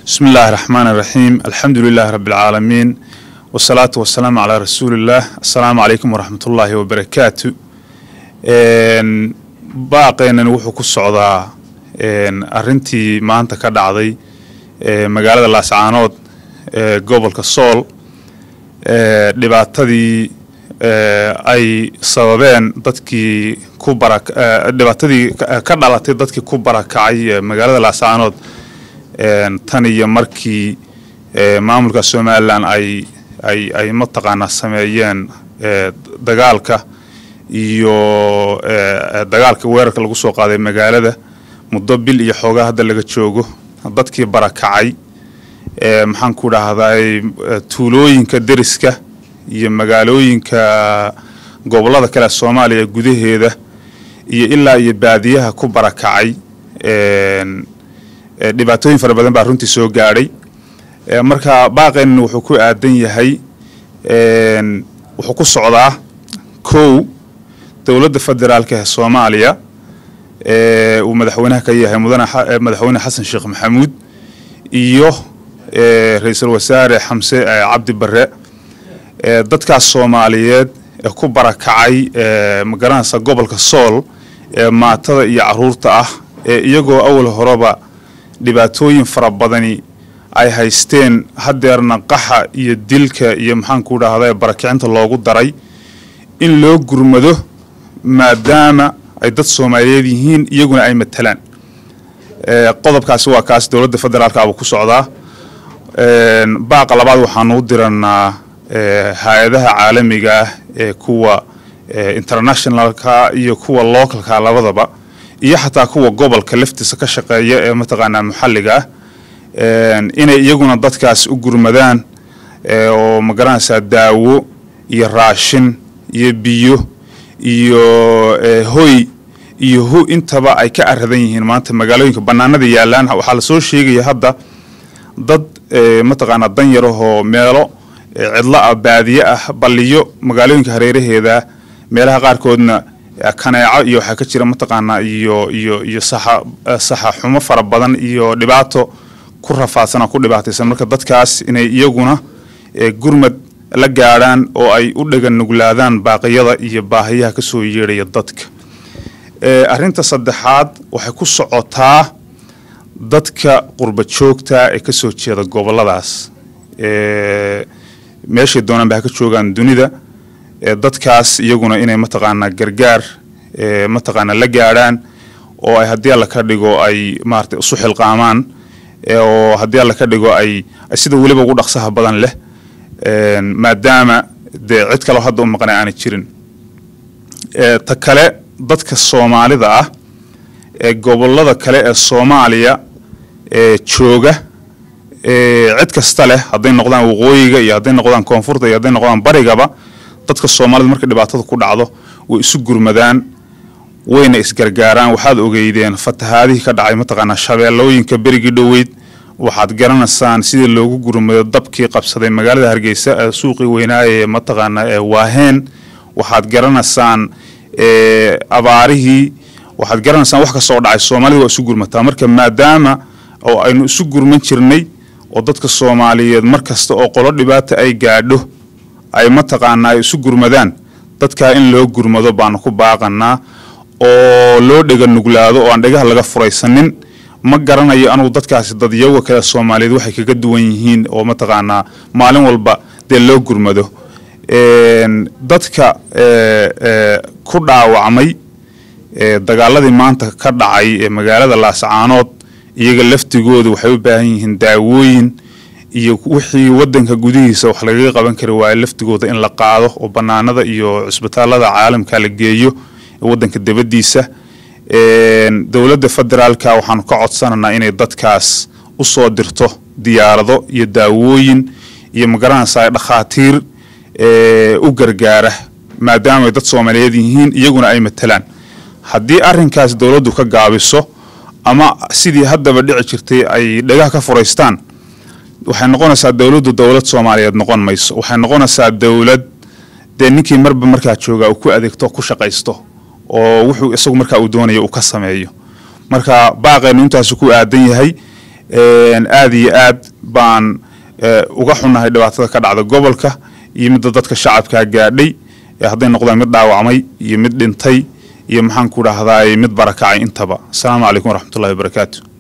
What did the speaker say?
bismi illaahi raxmaan iraxiim alxamdu lilaahi rabbi alcaalamiin wasalaatu wasalaamu calaa rasuulillaah assalaamu calaykum waraxmatullaahi wabarakaatu baaqeenani wuxuu ku socdaa arintii maanta ka dhacday magaalada laascaanood ee gobolka sool dhibaatadii ay sababeen dadkii ku bara dhibaatadii ka dhalatay dadkii ku barakacay magaalada laascaanood tan iyo markii maamulka somalilan ay ay ay mataqaanaa sameeyeen dagaalka iyo dagaalka weerarka lagu soo qaaday magaalada muddo bil iyo xoogaa hadda laga joogo dadkii barakacay maxaan ku dhahday tuulooyinka deriska iyo magaalooyinka gobolada kale soomaaliya gudaheeda iyo ilaa iyo baadiyaha ku barakacay dhibaatooyin fara badan baa runtii soo gaadhay marka baaqeen wuxuu ku aadan yahay wuxuu ku socdaa kow dowladda federaalka ee soomaaliya uu madaxweynaha ka yahay mudane madaxweyne xasan sheekh maxamuud iyo ra-iisul wasaare xamse cabdi barre dadkaas soomaaliyeed ee ku barakacay magaranaysa gobolka sool ee maatada iyo caruurta ah ee iyagoo awal horeba dhibaatooyin fara badani ay haysteen hadeerna qaxa iyo dilka iyo maxaanku dhahda barakicinta loogu daray in loo gurmado maadaama ay dad soomaaliyeed yihiin iyaguna ay matalaan qodobkaasi waa kaas dowladda federaalka abuu ku socdaa baaqa labaad waxaanu u diranaa hay-adaha caalamiga ah ee kuwa internationalka iyo kuwa localka labadaba iyo xataa kuwa gobolka laftiisa ka shaqeeya ee mataqaanaa muxalliga ah inay iyaguna dadkaas u gurmadaan oo magaranaysaa daawo iyo raashin iyo biyo iyo hoy iyo hu intaba ay ka aradan yihiin maanta magaalooyinka banaanada yaalaan waxaa lasoo sheegaya hadda dad mataqaanaa dan yarahoo meelo cidlo ah baadiye ah balliyo magaalooyinka hareeraheeda meelaha qaarkoodna kaneeco iyo waxaa ka jira mataqaanaa iyo iyo iyo saxa saxa xumo fara badan iyo dhibaato ku rafaadsan oo ku dhibaataysan marka dadkaas inay iyaguna gurmad la gaadhaan oo ay u dhegan nuglaadaan baaqiyada iyo baahiyaha ka soo yeedhaya dadka arrinta saddexaad waxay ku socotaa dadka qurba joogta ee ka soo jeeda goboladaas meeshay doonaan ba ha ka joogaan dunida dadkaas iyaguna inay mataqaanaa gargaar mataqaanaa la gaadhaan oo ay haddii alla ka dhigo ay maarata isu xilqaamaan oo haddii alla ka dhigo ay sida weliba ugu dhaqsaha badan leh maadaama dee cid kaleo hadda u maqnay aanay jirin ta kale dadka soomaalida ah ee gobolada kale ee soomaaliya ee jooga cid kasta leh hadday noqdaan waqooyiga iyo hadday noqdaan koonfurta iyo hadday noqdaan barigaba dadka soomaalida marka dhibaatada ku dhacdo way isu gurmadaan wayna isgargaaraan waxaad ogeydeen fatahaadihii ka dhacay mataqaanaa shabeellooyinka berigii dhoweyd waxaad garanaysaan sidii loogu gurmado dabkii qabsaday magaalada hargeysa ee suuqii weynaaye mataqaanaa ee waaheen waxaad garanaysaan abaarihii waxaad garanaysaan wax kastoo dhacay soomaalida waa isu gurmataa marka maadaama oo aynu isu gurman jirnay oo dadka soomaaliyeed mar kasta oo qolo dhibaata ay gaadho ay mataqaanaa ay isu gurmadaan dadkaa in loo gurmado baanu ku baaqanaa oo loo dhega nuglaado oo aan dhegaha laga furaysanin ma garanayo anugu dadkaasi dadyaga kale soomaaliyeed waxay kaga duwan yihiin oo mataqaanaa maalin walba dee loo gurmado dadka ku dhaawacmay dagaaladii maanta ka dhacay ee magaalada laascaanood iyaga laftigooda waxay u baahan yihiin daawooyin iyo wixii wadanka gudihiisa wax lagaga qaban kari waayo laftigooda in la qaado oo banaanada iyo cusbitaalada caalamka la geeyo wadanka dabadiisa dowladda federaalka waxaanu ka codsananaa inay dadkaas usoo dirto diyaarado iyo daawooyin iyo magaranaysa dhakhaatiir u gargaara maadaama ay dad soomaaliyeed yihiin iyaguna ay matalaan haddii arinkaas dowladdu ka gaabiso ama sidii haddaba dhici jirtay ay dhagaha ka furaystaan waxay noqonaysaa dowladdu dowlad soomaaliyeed noqon mayso waxay noqonaysaa dowlad dee ninkii marba markaa jooga uu ku adeegto ku shaqaysto oo wuxuu isagu markaa uu doonayo uu ka sameeyo marka baaqeenu intaasu ku aadan yahay aada iyo aad baan uga xunnahay dhibaatada ka dhacda gobolka iyo midda dadka shacabkaa gaadhay hadday noqdaan mid dhaawacmay iyo mid dhintay iyo maxaan ku dhahdaay mid barakacay intaba asalaamu calaykum waraxmatullahi wabarakaatu